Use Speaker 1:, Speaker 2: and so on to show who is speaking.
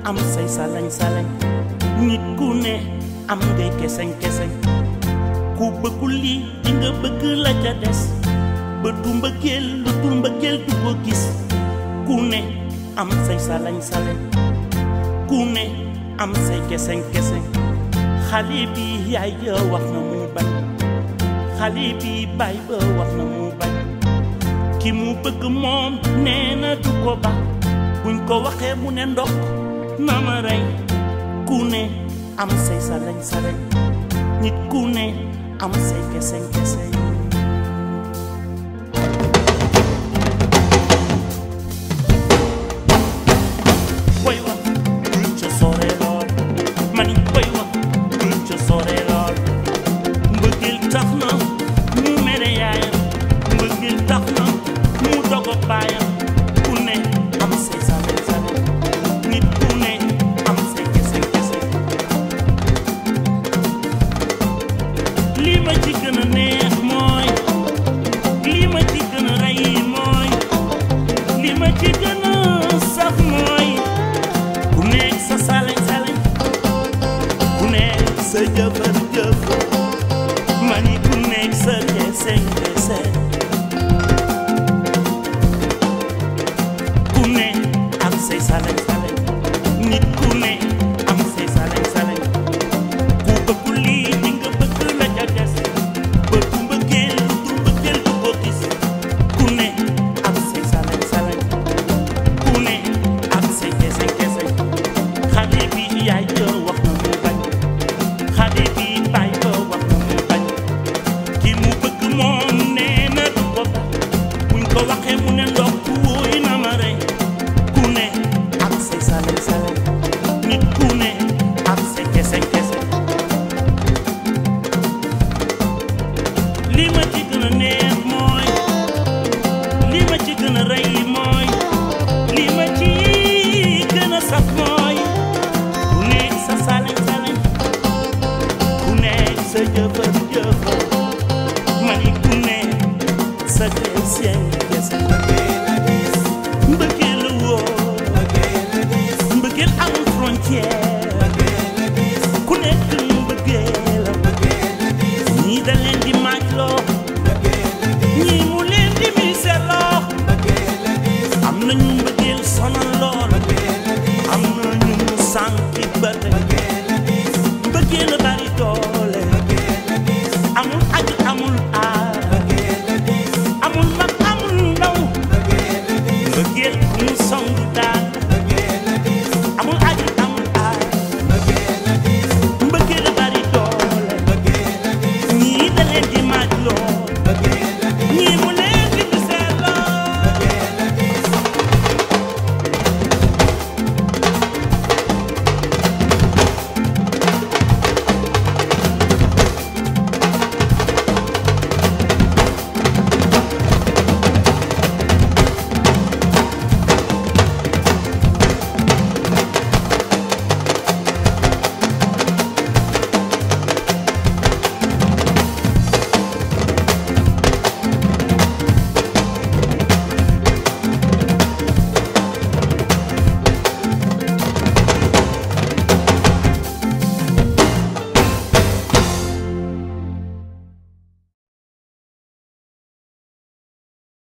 Speaker 1: am say salañ salañ nit ku ne am ngay keseñ keseñ ku bëggul lii di nga bëgg la ca des ba du mbëggeel lu dul mbëggeel du ko gis ku ne am say salañ salañ ku ne am say keseñ keseñ xale bi yaay ja wax na mu bañ xale bi baay ba wax na mu bañ ki mu bëgg moom nee na du ko ba buñ ko waxee mu ne ndokk na ma rey ku ne am say salañ salañ nit ku ne am say keseñ keseñ way wa bul ca sore lool mani way wa bul ca sore lool mbëggeel tax na mu mere yaayam mbëggeel tax na mu dogo baayam ku ne am say salañ salañ nit ku ne am say keseñ keseñ lii ma ci gën a neex mooy lii ma ci gën a rey mooy lii ma ci gën a saf mooy ku nekk sa salañ salañ ku nekk sa jëfër jëf ma ni ku nekk sa keseñ keseñ ku ne am say salañ salañ nit ku ne am say salañ salañ ku bëggul lii di nga bëgg la ca des ba du mbëggeel lu du mbëggeel du ko gis ku ne am say salañ salañ ku ne am say keseñ keseñ xale bi yaay ja wax na mu bañ xale bi baay ba wax na mu bañ ki mu bëgg moom nee na du ko ba buñ ko waxee mu ne ndox wóoy na ma rey ku ne am say salañ salañ nit ku ne am say keseñ keseñ li ma ci gën a neex mooy li ma ci gën a rey mooy li ma ci gën a saf mooy ku nekk sa salañ salañ ku nekk sa jëfër jëfër